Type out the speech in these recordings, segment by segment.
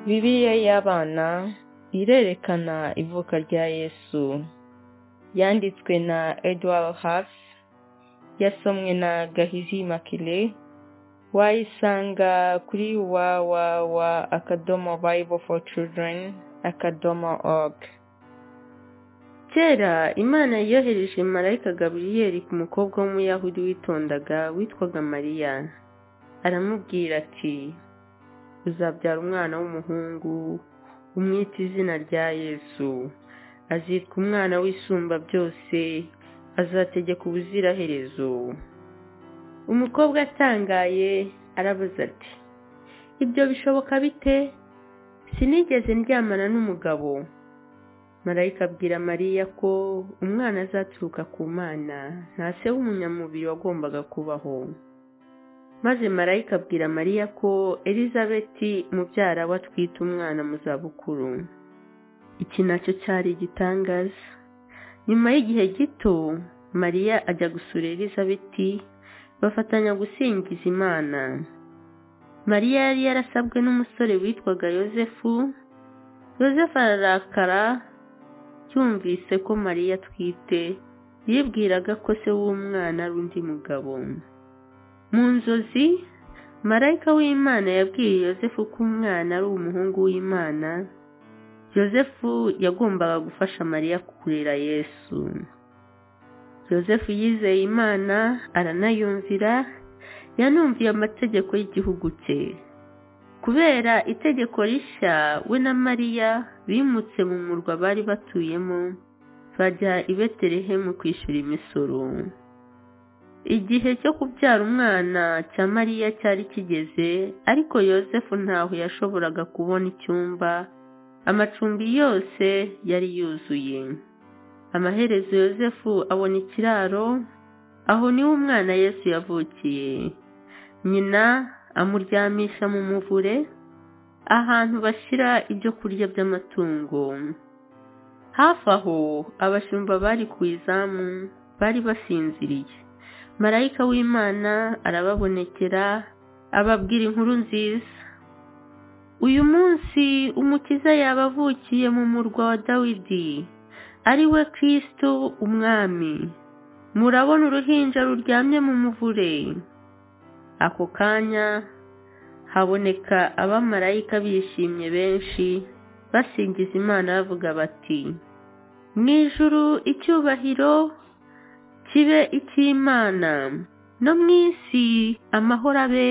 bibiliya y'abana irerekana ivuka rya yesu yanditswe na edouard hafi yasomwe na gahizi makire wayisanga kuri wawawa akadomo bible for children akadomo org kera imana yohereje marayika gaburiyeri ku mukobwa w'umuyahudi witondaga witwaga mariya aramubwira ati uzabyara umwana w'umuhungu umwita izina rya yesu azitwa umwana w'isumba byose azategeka ubuziraherezo umukobwa atangaye arabuze ati ibyo bishoboka bite sinigeze ndyamana n'umugabo marayika abwira mariya ko umwana azaturuka ku mana nta se w'umunyamubiri wagombaga kubaho maze marayika abwira mariya ko elizabeti mubyara we atwite umwana mu zabukuru iki nacyo cyari igitangaza nyuma y'igihe gito mariya ajya gusura elizabeti bafatanya gusingiza imana mariya yari yarasabwe n'umusore witwaga yosefu yosefu ararakara yumvise ko mariya atwite yibwiraga ko se w'umwana ari undi mugabo mu nzozi marayika w'imana yabwiye yosefu ko umwana ari umuhungu w'imana yosefu yagombaga gufasha mariya kurera yesu yosefu yizeye imana aranayumvira yanumviye amategeko y'igihugu cye kubera itegeko rishya we na mariya bimutse mu murwa bari batuyemo bajya i betelehemu kwishyura imisoro igihe cyo kubyara umwana cya mariya cyari kigeze ariko yosefu ntaho yashoboraga kubona icyumba amacumbi yose yari yuzuye amaherezo yosefu abona ikiraro aho niho umwana yesu yavukiye nyina amuryamisha mu muvure ahantu bashyira ibyo kurya by'amatungo hafi aho abashumba bari ku izamu bari basinziriye marayika w'imana arababonekera ababwira inkuru nziza uyu munsi umukiza yaba avukiye mu murwa wa dawidi ari we kirisitu umwami murabona uruhinja ruryamye mu muvure ako kanya haboneka abamarayika bishimye benshi basingiza imana bavuga bati mu ijuru icyubahiro kibe icy'imana no mu isi amahoro abe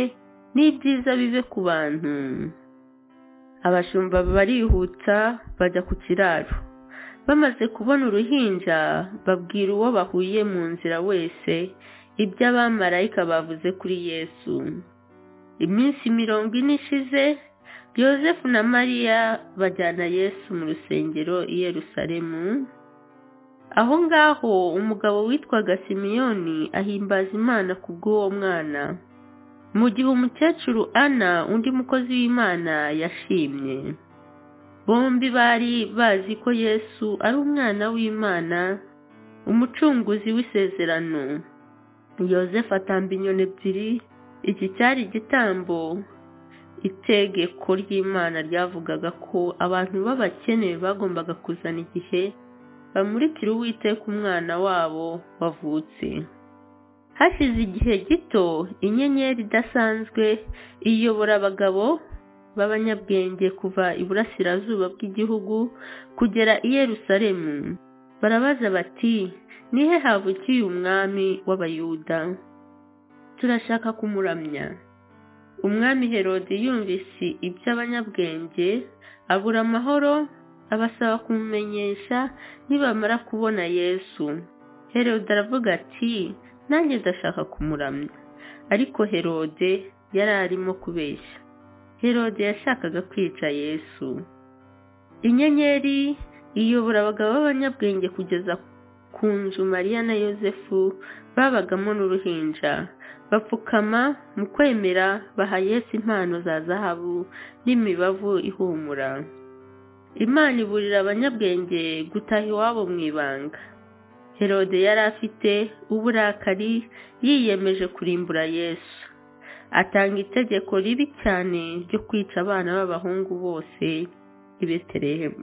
n'ibyiza bibe ku bantu abashumba barihuta bajya ku kiraro bamaze kubona uruhinja babwira uwo bahuye mu nzira wese ibyo abamarayika bavuze kuri yesu iminsi mirongo ine ishize yosefu na mariya bajyana yesu mu rusengero i yerusalemu aho ngaho umugabo witwaga simiyoni ahimbaza imana kubw'uwo mwana mu gihe umukecuru ana undi mukozi w'imana yashimye bombi bari bazi ko yesu ari umwana w'imana umucunguzi w'isezerano yosefu atamba inyoni ebyiri iki cyari igitambo itegeko ry'imana ryavugaga ko abantu b'abakene bagombaga kuzana igihe bamurikira uwiteka umwana wabo wavutse hashize igihe gito inyenyeri idasanzwe iyobora abagabo b'abanyabwenge kuva iburasirazuba bw'igihugu kugera i yerusalemu barabaza bati nihe havukiye umwami w'abayuda turashaka kumuramya umwami herode yumvise iby'abanyabwenge abura amahoro abasaba kumumenyesha nibamara kubona yesu herode aravuga ati nanjye ndashaka kumuramya ariko herode yari arimo kubeshya herode yashakaga kwica yesu inyenyeri iyobora abagabo b'abanyabwenge kugeza ku nzu mariya na yosefu babagamo n'uruhinja bapfukama mu kwemera baha yesu impano za zahabu n'imibavu ihumura imana iburira abanyabwenge gutaha iwabo mu ibanga herode yari afite uburakari yiyemeje kurimbura yesu atanga itegeko ribi cyane ryo kwica abana b'abahungu bose i betelehemu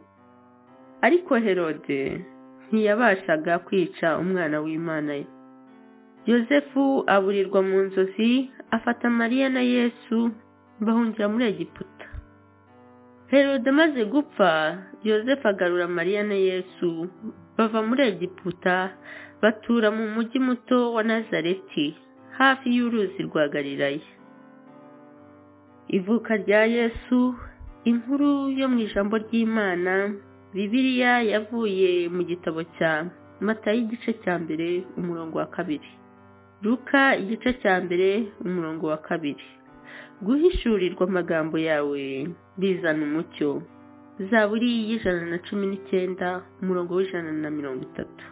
ariko herode ntiyabashaga kwica umwana w'imana ye yosefu aburirwa mu nzozi afata mariya na yesu bahungira muri egiputa herode amaze gupfa yosefu agarura mariya na yesu bava muri egiputa batura mu mujyi muto wa nazareti hafi y'uruzi rwa galilaya ivuka rya yesu inkuru yo mu ijambo ry'imana bibiliya yavuye mu gitabo cya mata y'igice cya mbere umurongo wa kabiri ruka igice cya mbere umurongo wa kabiri guhishurirwa amagambo yawe bizana umucyo zaburi y'ijana na cumi n'icyenda umurongo w'ijana na mirongo itatu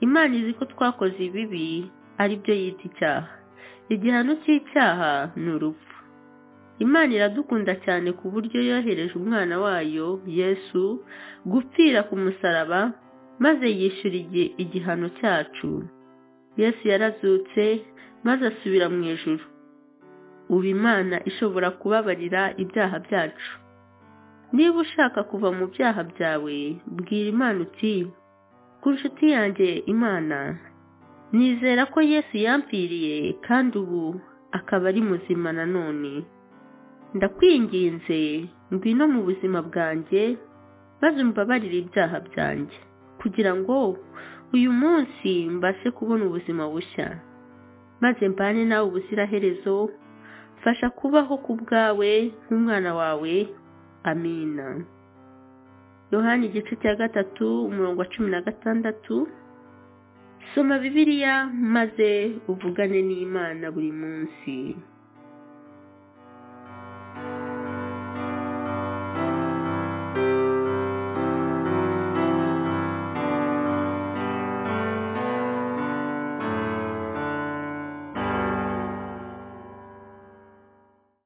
imana izi ko twakoze ibibi ari byo yita icyaha igihano cy'icyaha ni urupfu imana iradukunda cyane ku buryo yohereje umwana wayo yesu gupfira ku musaraba maze yishyura igihano cyacu yesu yarazutse maze asubira mu ijoro ubu imana ishobora kubabarira ibyaha byacu niba ushaka kuva mu byaha byawe bwira imana uti ku nshuti yanjye imana nizera ko yesu yampfiriye kandi ubu akaba ari muzima nanone ndakwinginze ngwino mu buzima bwanjye maze umbabarire ibyaha byanjye kugira ngo uyu munsi mbashe kubona ubuzima bushya maze mbane nawe ubuziraherezo fasha kubaho ku bwawe nk'umwana wawe amina yohani igice cya gatatu umurongo wa cumi na gatandatu soma bibiliya maze uvugane n'imana buri munsi